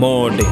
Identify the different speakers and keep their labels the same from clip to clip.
Speaker 1: mode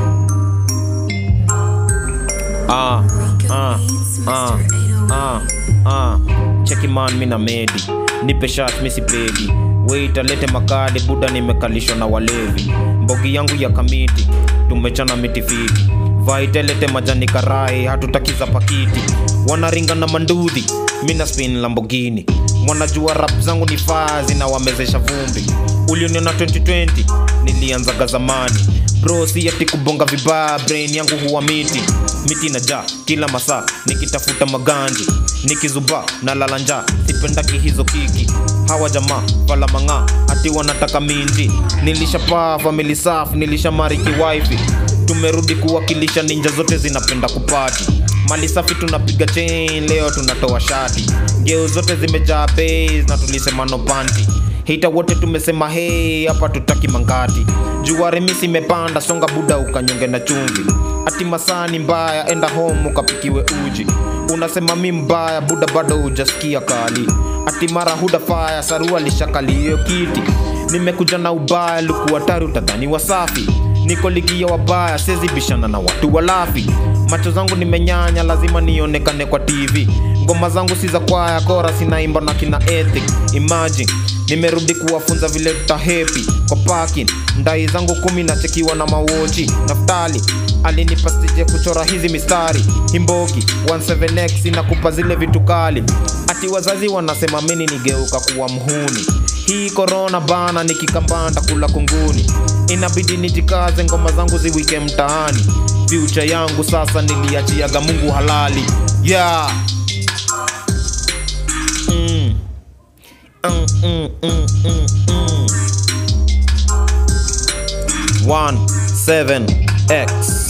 Speaker 1: ah, ah, ah, ah, ah. cheki man mina medi nipe shot misi pedi wait alete makadi buda nimekalishwa na walevi mbogi yangu ya kamiti tumechana miti fiti vaitelete majani karai hatutakiza pakiti wanaringa na mandudhi mina spin lambogini wanajua rap zangu ni faa zinawamezesha vumbi ulioniona 2020 nilianzaga zamani bro si ati kubonga vibaya brain yangu huwa miti miti na ja kila masaa nikitafuta maganji nikizuba na lalanja sipendaki hizo kiki hawa jamaa fala mang'aa ati wanataka minji nilishapaa famili safi nilishamariki wifi tumerudi kuwakilisha ninja zote zinapenda kupati mali safi tunapiga chain leo tunatoa shati geo zote zimejaa base na tulisema no panty hita wote tumesema hei hapa tutaki mangati jua remisi imepanda songa buda ukanyonge na chumvi ati masaa ni mbaya enda home ukapikiwe uji unasema mi mbaya buda bado hujasikia kali ati mara huda faya sarua lishakali hiyo kiti nimekuja na ubaya luku hatari utadhani wasafi niko ligi ya wabaya sezi bishana na watu walafi macho zangu nimenyanya lazima nionekane kwa tv ngoma zangu si za kwaya kora sinaimba na kina ethic imagine nimerudi kuwafunza vile tutahepi kwa parking ndai zangu kumi nachekiwa na mawochi naftali alinipa stije kuchora hizi mistari himbogi 17x inakupa zile vitu kali ati wazazi wanasema mini nigeuka kuwa mhuni hii korona bana nikikambanda kula kunguni inabidi nijikaze ngoma zangu ziwike mtaani future yangu sasa niliachiaga mungu halali yeah. mm. Mm, mm, mm, mm, mm. 1 7 x